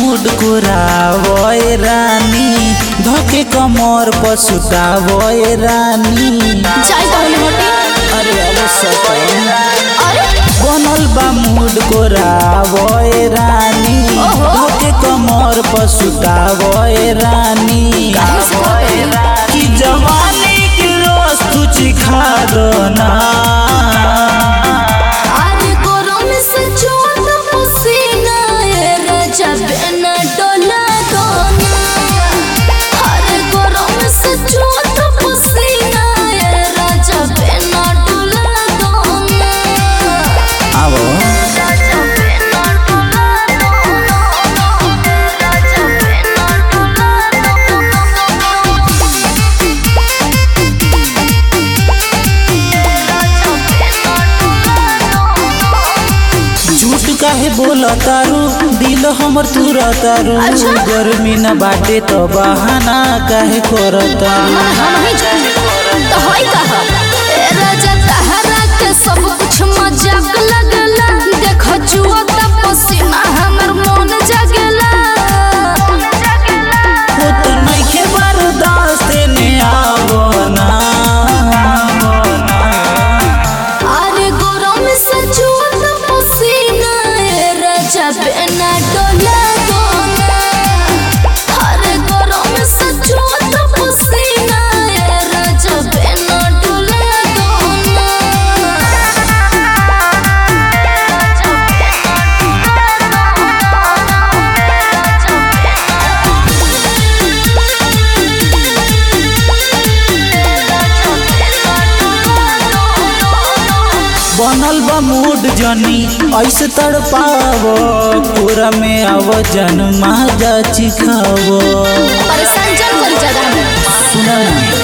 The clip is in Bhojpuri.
मूड कुरावोए रानी धोके कमर पर सुतावोए रानी चाय पहले हटे अरे अरे सतन अरे बनल बा मूड कोरावोए रानी ओहो। धोके कमर पर सुतावोए रानी काहे से करते? कि जवानी की रोज तू चिखा दो ना अरे गरम से चोट पसीना ए राजा बिना डोला दोना अरे गरम से चोट पसीना ए राजा बिना डोला दोना आवो राजा बिना डोला दोना राजा बिना डोला झूठ काहे बोला तारू दिल हमर तुरा तारू अच्छा। गर्मी न बाटे तो बहाना काहे करतारू मन हम ही जाने तो होई कहा ए राजा तहरा के सब कुछ मजाक लगला देखो जुआ त पसीना हमर मन जगला हो तो नइखे बर्दाश्त ने आवो ना अरे गरम से जुआ त पसीना ए राजा बिना डोला दोना अरे गरम से जुआ त पसीना ए राजा बिना डोला दोना बनल बा मूड जनी ऐसे तड़पावो पूरा में आव जन माजा चिखावो परेशान जन करी ज्यादा सुना ना